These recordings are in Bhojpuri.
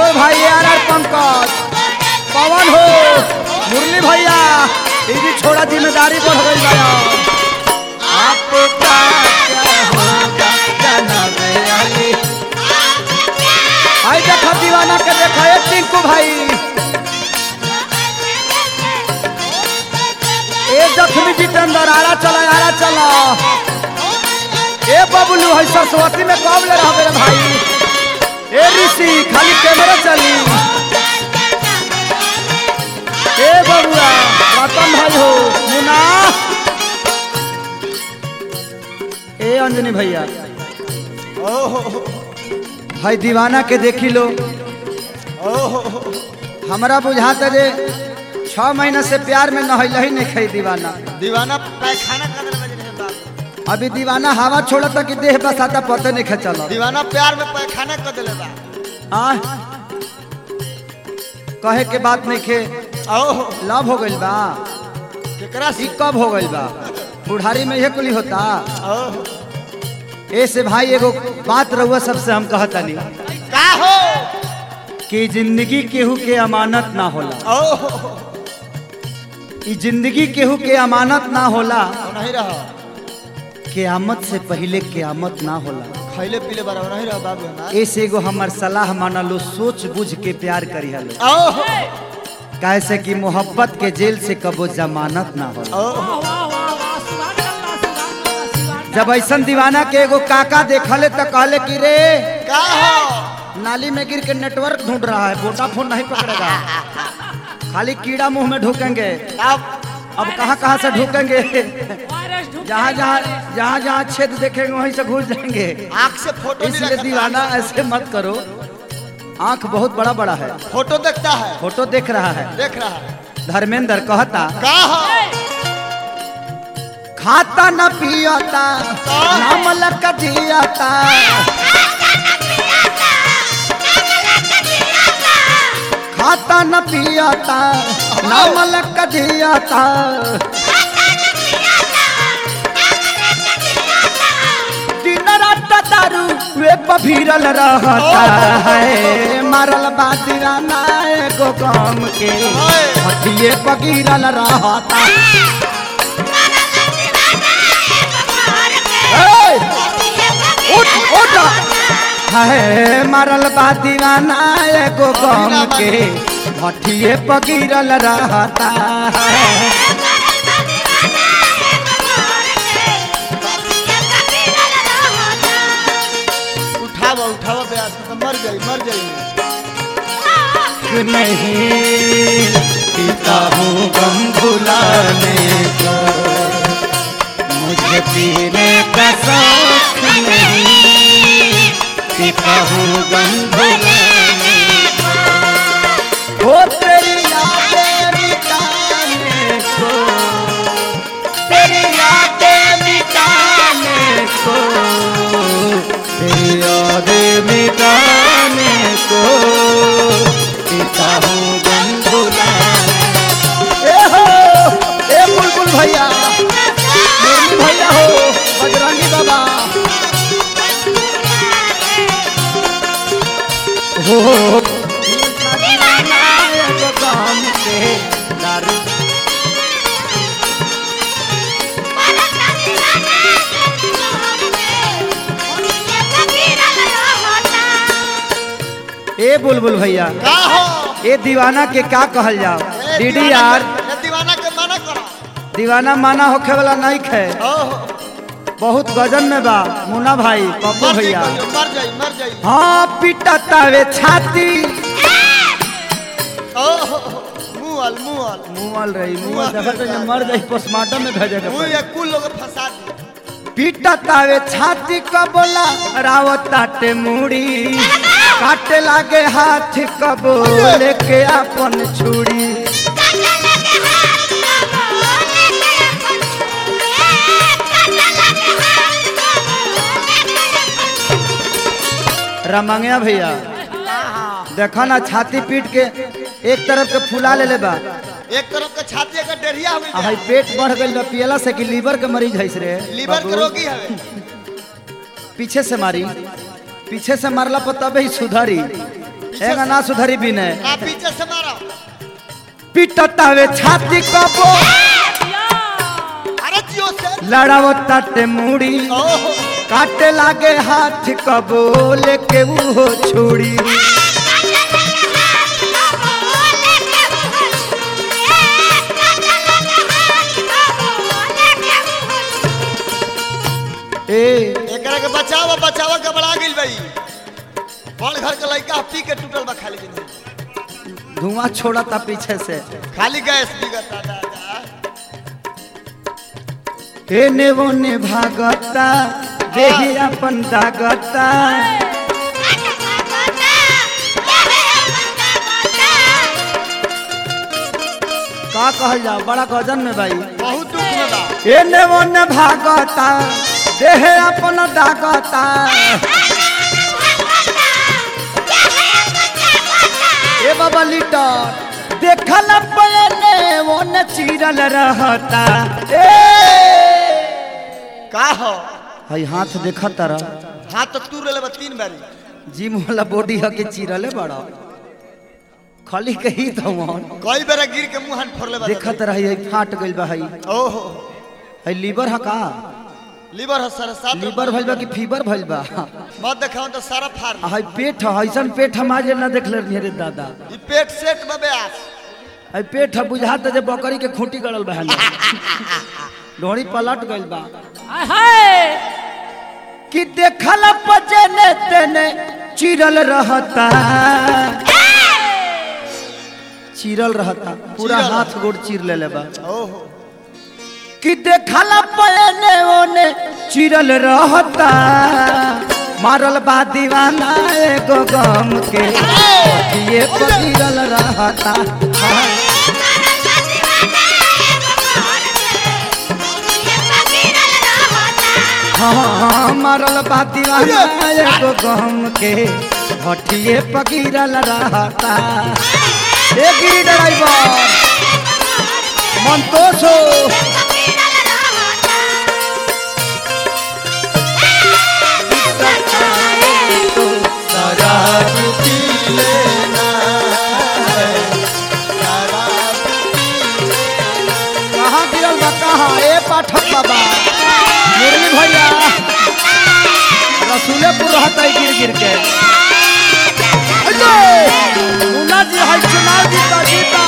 यादव भाई आर आर पंकज पवन हो मुरली भैया ये भी छोड़ा जिम्मेदारी बढ़ गई भैया आपका क्या होगा जनाब अली आई देखा दीवाना के देखा ये टिंकू भाई ए जख्मी जितेंद्र आरा चला आरा चला ए बबलू है सरस्वती में कब ले रहा मेरे भाई ए ऋषि खाली कैमरा चली ए बबुआ रतन भाई हो मुना ए अंजनी भैया ओहो भाई दीवाना के देखी लो ओहो हमरा बुझाता जे छह महीना से प्यार में नहैल ही नहीं खाई दीवाना दीवाना पैखाना कर रहे बज रहे बाप अभी दीवाना हवा छोड़ता कि देह बसाता पते नहीं खचल दीवाना प्यार में पैखाना कर दिले बा आ कहे के बात नहीं खे ओहो लव हो गइल बा केकरा ई सी कब हो गइल बा बुढ़ारी में यह कुली होता ओहो ऐसे भाई एगो बात रहुआ सबसे हम कहतनी का हो कि जिंदगी केहू के अमानत ना होला ओहो ई जिंदगी केहू के अमानत ना होला नहीं रहा कियामत से पहले कियामत ना होला खैले पीले बार नहीं रहा बाबू हमार ऐसे एगो हमर सलाह माना लो सोच बुझ के प्यार करी हलो ओहो कैसे कि मोहब्बत के जेल से कबो जमानत ना होला ओहो जब ऐसन दीवाना के एगो काका देखले तो कहले कि रे का हो नाली में गिर के नेटवर्क ढूंढ रहा है वोडाफोन नहीं पकड़ेगा खाली कीड़ा मुंह में ढूकेंगे अब अब कहाँ कहाँ से ढूकेंगे जहाँ जहाँ जहाँ जहाँ छेद देखेंगे वहीं से घुस जाएंगे आंख से फोटो नहीं इसलिए रखता दीवाना ऐसे मत करो आंख बहुत बड़ा बड़ा है फोटो देखता है फोटो देख रहा है देख रहा है धर्मेंद्र कहता का हो खाता न पियता नाम लक जियता खाता न पियता नाम लक जियता दिन रात दारू वे पभीरल रहता है मारल बा दीवाना एगो गम के हटिए पगीरल रहता ए! उठ उठ है मरल बा दीवाना एगो गम के भटिए पगिरल रहता है उठावा उठावा ब्यास तो मर जाई मर जाई नहीं पीता हूँ गम भुलाने को मुझे पीने का शौक नहीं पीता हूँ गम भुलाने को हो तेरी यादें मिटाने को तेरी यादें मिटाने को तेरी यादें मिटाने को पीता हूँ गम भुलाने ए हो ए बुलबुल भैया मुरली भैया हो बजरंगी बाबा हो काम से दारू ए बुलबुल भैया का हो ए दीवाना के का कहल जाओ ए, डीडी दीवाना यार के- ए, दीवाना के मना करो दीवाना माना होखे वाला नहीं खे ओहो बहुत गजन में बा मुन्ना भाई पप्पू मर जाई भैया कहियो, मर जाई मर जाई हाँ पिटा तावे छाती ओहो मुअल मुअल मुआल रही मुआल देखत है मर जाई पोस्टमार्टम में भेजे के मुंह पड़ी। ये कुल लोग फंसा दी पीटा तावे छाती क बोला रावत ताटे मुड़ी काटे लागे हाथ कबो लेके अपन छुरी रमंगिया भैया देखा ना छाती पीट के एक तरफ के फुला ले ले बा एक तरफ के छाती का डेरिया हो आ हई पेट बढ़ गइल बा पियला से कि लीवर के मरीज हईस रे लीवर के बाबू। रोगी हवे पीछे से मारी पीछे से मारला पर तबे ही सुधरी पीछे एगा से ना सुधरी भी नहीं ना पीछे से मारो पिटतावे छाती कबो अरे जियो से लड़ावो ताटे मुड़ी ओहो काटे लागे हाथ कबो लेके वो छोड़ी ए एकरा के बचाव बचाव गबड़ा गेल भाई बड़ घर के लड़का पी के टूटल बा खाली जिंदगी धुआं छोड़ा था पीछे से खाली गैस बिगता दादा एने ओने भागता देही अपन दागता का कहल जा बड़ा गजन में भाई बहुत दुख में बा एने ओने भागता देह अपन दागता ए बाबा लीटर देखल पयने ओने चीरल रहता ए का हो हई हाथ देखत तरह हाथ तो तू रेले बा तीन बारी जिम वाला बॉडी ह के चीरले बड़ा खाली कही तो कई बेरा गिर के मुंह हाथ फोड़ले बा देखत रही हई फाट गइल बा हई ओहो हई लीवर ह का लीवर है सर सात लीवर भइल बा कि फीवर भइल बा मत देखाओ तो सारा फाड़ आ हई पेट ह ऐसन पेट हम आज ना देखले रही रे दादा ई पेट सेट में ब्यास हई पेट ह बुझात जे बकरी के खूंटी गड़ल बा हनी ढोड़ी पलट गइल बा कि देखल पजने तेने चिरल रहता चिरल रहता पूरा चिरल। हाथ गोड़ चीर लेले बा ओहो कि देखल पयने ओने चिरल रहता मारल बा दीवाना एगो गम के ये पगिरल रहता हाँ मारल बा दीवाना एगो गम के भटिए पगिरल रहता ए गिरी ड्राइवर मंतोष हो शराब पी लेना है शराब कहाँ गिरल बा कहाँ ए पाठक बाबा मुरली भैया रसूलेपुर रहता है गिर गिर के अयो! मुन्ना जी है चुनाव जीता जीता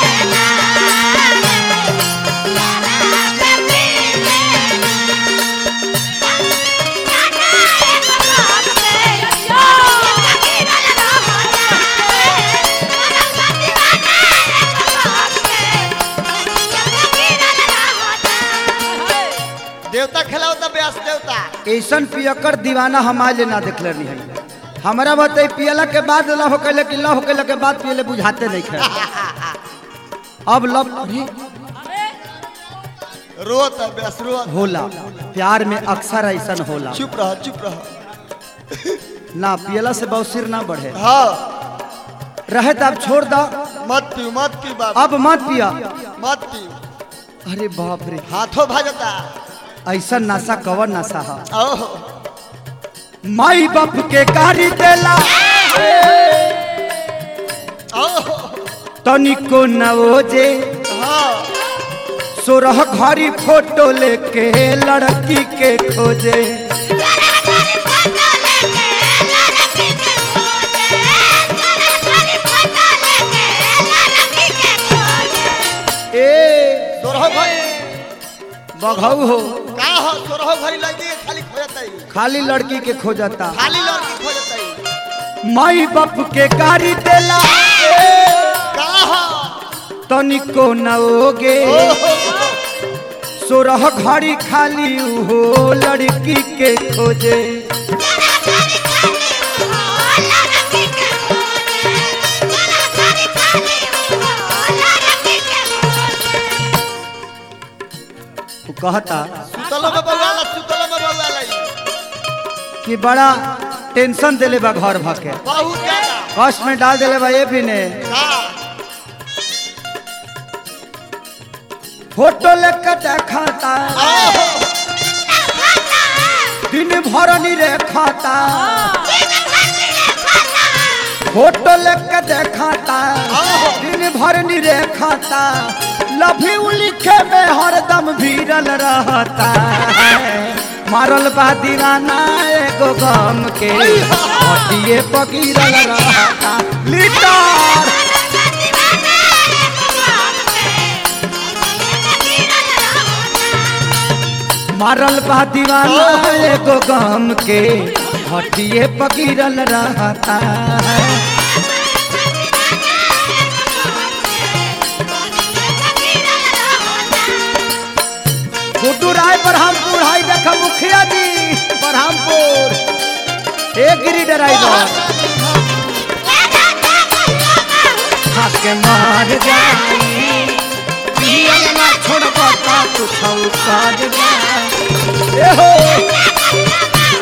देवता खेलाओ तो ब्यास देवता ऐसन पियकर दीवाना हम आज ना देखले रही है हमारा बताई पियला के बाद लव कैले कि लव कैले के बाद पियले बुझाते नहीं खे अब लव अरे, रोत है ब्यास रोत होला प्यार में अक्सर ऐसन होला चुप रह चुप रह ना पियला से बहुसिर ना बढ़े हाँ रहे तो अब छोड़ दो मत पी मत पी बाबा अब मत पिया मत पी अरे बाप रे हाथों भाजता ऐसा नशा कवर नशा है ओहो माई बाप के गाड़ी देला ओहो तनिको नवोजे हाँ सोरह घड़ी फोटो लेके लड़की के खोजे ए सोरहो भाई बघऊ हो का हो सोरहो भाई लगी है, खाली खोजता ही खाली लड़की के खोजता खाली लड़की खोजता ही माई बाप के गाड़ी देला का हो तनिको नवोगे ओहो सोरह घड़ी खाली हो लड़की के खोजे वो कहता सुतलो में बउआला सुतलो में बउआला ही। कि बड़ा टेंशन दिले बा घर भके बहुत ज्यादा कष्ट में डाल दिले बा ये भी ने का फोटो लेकर देखाता ओहो दिन भर नी रेखाता फोटो लेके देखाता दिन भर निरेखाता लभी लिखे में हरदम भीरल रहता है मारल बा दीवाना एगो गम के हटिए पकीरल रहता लीटर मारल बा दीवाना एगो गम के हटिए पकीरल रहता है गुड्डू राय बरहमपुर हाई देखा मुखिया जी बरहमपुर एक गिरी ड्राइवर हंस के मार जाई पियल ना छोड़बा ता तू छौका जाई ए हो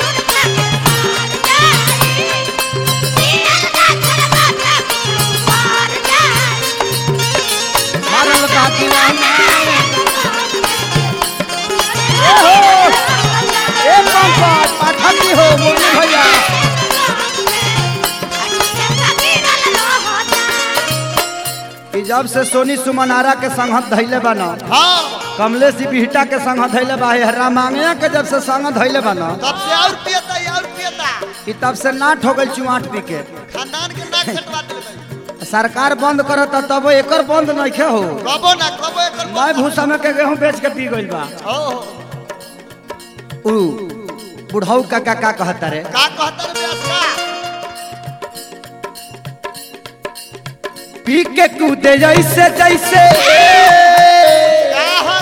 मारल का दीवाना ए हो ए पंकज पाठक जी हो मुरली भैया ई जब से सोनी सुमनारा के संगत धैले बा न हाँ कमलेश जी बिहटा के संगत धैले बा हरा मांगया के जब से संगत धैले बा न तब से और पियता और पियता ई तब से नाट हो गई चुआट पी के खानदान के नाक कटवा दिले सरकार बंद करता तब एकर बंद नइखे हो कबो ना कबो एकर मैं भूसा में के गेहूं बेच के पी गइल बा हो हो। उ बुढ़ऊ का का का कहता रे का कहता रे व्यास का पी के कूदे जैसे जैसे का हो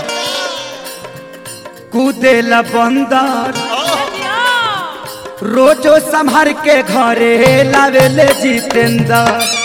कूदे ला बंदर हो रोजो संभार के घरे लावेले जितेंद्र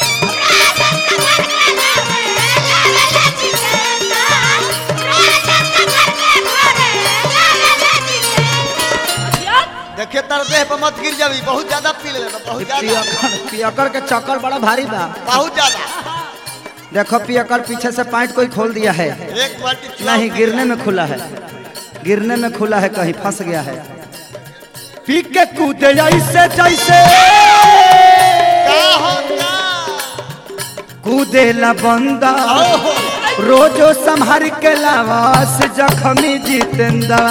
देखिए तर देह पर मत गिर जाबी बहुत ज्यादा पी ले बहुत ज्यादा पियकर पियकर के चक्कर बड़ा भारी बा बहुत ज्यादा देखो पियकर पीछे से पैंट कोई खोल दिया है एक बाल्टी चुनाव नहीं गिरने में खुला है गिरने में खुला है कहीं फंस गया है पी के कूदे जैसे जैसे का हो का कूदे ला बंदा रोजो संभार के लावास जखमी जितेंद्र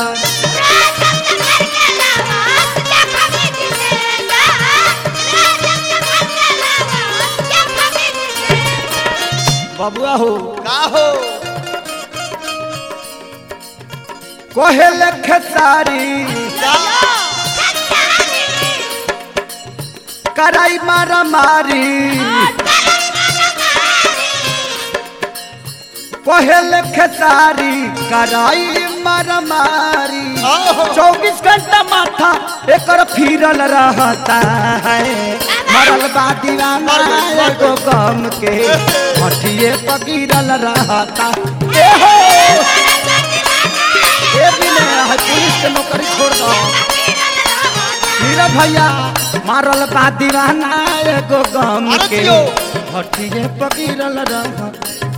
बबुआ हो का हो कोहेल खेसारी का कराई मारा मारी कोहेल खेसारी कराई मारा मारी ओहो। चौबीस घंटा माथा एकर फिरल रहता है मरल बा दीवाना एगो गम के हठिए पकीरल रहता ए हो ए बिना है पुलिस के नौकरी छोड़ दो नीरज भैया मारल बा दीवाना एगो गम अरे के जियो। हठिए पकीरल रहता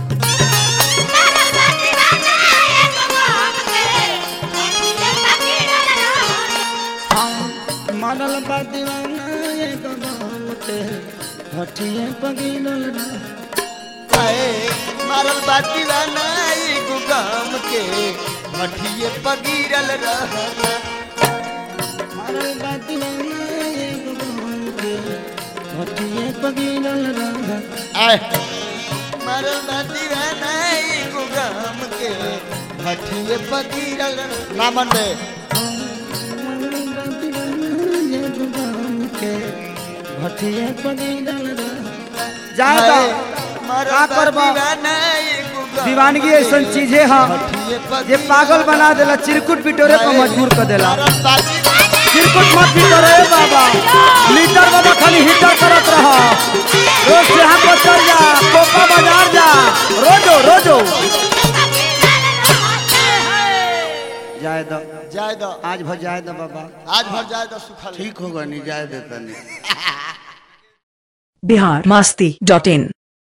मरल बा दीवाना एगो गम के हठिए पकीरल रहता आए मारल बाती बनाई गुगाम के मठिए पगीरल रहना मारल बा दीवाना एगो गम के हठिए पकीरल रहता आए मारल बाती बनाई गुगाम के मठिए पगीरल रहना। ना मन में जाएगा मारल का करबा? बाती बनाई गुगाम दीवानगी के ऐसा चीजें है मठिए जे पगीरल पागल बना देला चिरकुट पिटोरे पर मजबूर कर देला मारल बाती चिरकुट मत पिटोरे बाबा लीटर बाबा खाली हीटर करत रहा रोज से यहाँ पर चल जा कोपा बाजार जा रोजो रोजो जाए दो जाए दो आज भर जाए दो बाबा आज भर जाए दो सुखल ठीक होगा नहीं जाए देता नहीं बिहार मस्ती डॉट इन